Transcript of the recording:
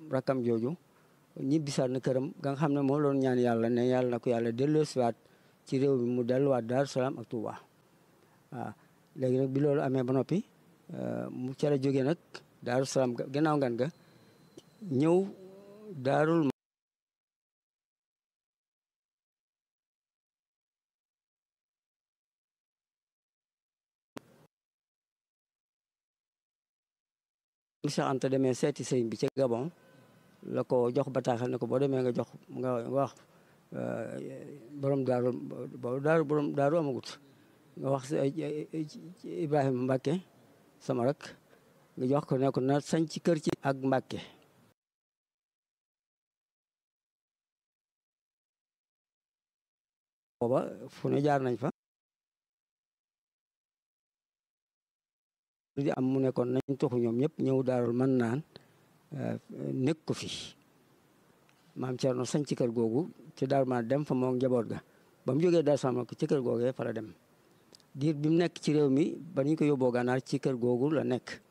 rakkam jooju ñibbisaat na këram ga nga xam ne moo loon ñaan yàlla ne yàlla na ko yàlla delloosiwaat ci réew mi mu delluwaat Daaru Salaam ak Touba waaw léegi nag bi loolu amee ba noppi mu ca la jógee nag Daaru Salaam gannaaw ngan ga ñëw daarul Cheikh Anta demee seeti sëñ bi ca Gabon la ko jox bataaxal ne ko boo demee nga jox nga wax borom daaru boobu daaru borom daaru amagut nga wax Ibrahima Mbacke sama rek nga jox ko ne ko na sañ ci kër ci ak Mbacke booba fu ne jaar nañ fa di am mu nekkoon nañ toxu ñoom ñëpp ñëw daarul mën naan nekk ko fi maam Thierno sañ ci kër googu ci daaru man dem fa moom njaboot ga ba mu jógee Daaru Salaam ko ci kër googee fa la dem diir bi mu nekk ci réew mi ba ñu ko yóbboo gànnaar ci kër googu la nekk